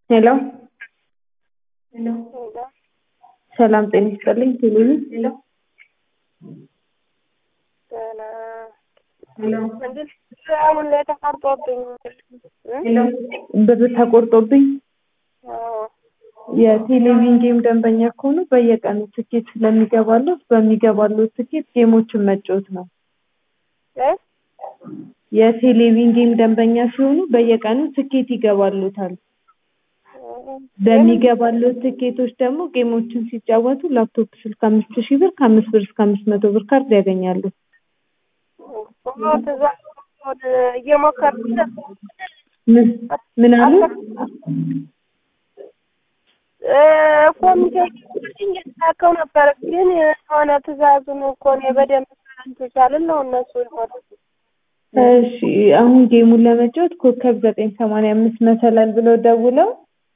ሄሎ ሰላም ጤና ይስጥልኝ ቴሌቪ አሁን ላይ ተቆርጦብኝ ብር ተቆርጦብኝ የቴሌቪዥን ጌም ደንበኛ ከሆኑ በየቀኑ ትኬት ስለሚገባለት በሚገባለት ትኬት ጌሞችን መጫወት ነው። የቴሌቪዥን ጌም ደንበኛ ሲሆኑ በየቀኑ ትኬት ይገባሉታል። በሚገባሉት ትኬቶች ደግሞ ጌሞችን ሲጫወቱ ላፕቶፕ ስልክ አምስት ሺህ ብር ከአምስት ብር እስከ አምስት መቶ ብር ካርድ ያገኛሉ። እየሞከርኩ ምን ምን አሉ? ኮሚቴ እየተላከው ነበር፣ ግን የሆነ ትእዛዙን እኮ እኔ በደንብ ስላልተቻልን ነው እነሱ የሆኑት። እሺ አሁን ጌሙን ለመጫወት ኮከብ ዘጠኝ ሰማንያ አምስት መሰላል ብለው ደውለው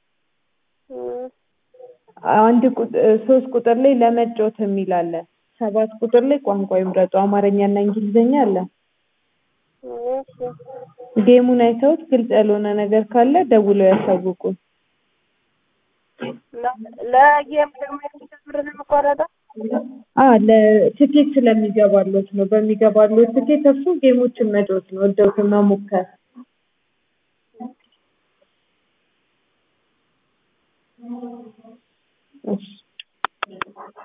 አንድ ቁጥር ሶስት ቁጥር ላይ ለመጫወት የሚል አለ። ሰባት ቁጥር ላይ ቋንቋ ይምረጡ አማርኛና እንግሊዝኛ አለ። ጌሙን አይተውት ግልጽ ያልሆነ ነገር ካለ ደውለው ያሳውቁን። ለጌም ደግሞ የስንት ብር ነው የሚቆረጠው? አ ለትኬት ስለሚገባሎት ነው። በሚገባሎት ትኬት እሱ ጌሞችን መጫወት ነው፣ እደውትን መሞከር። እሺ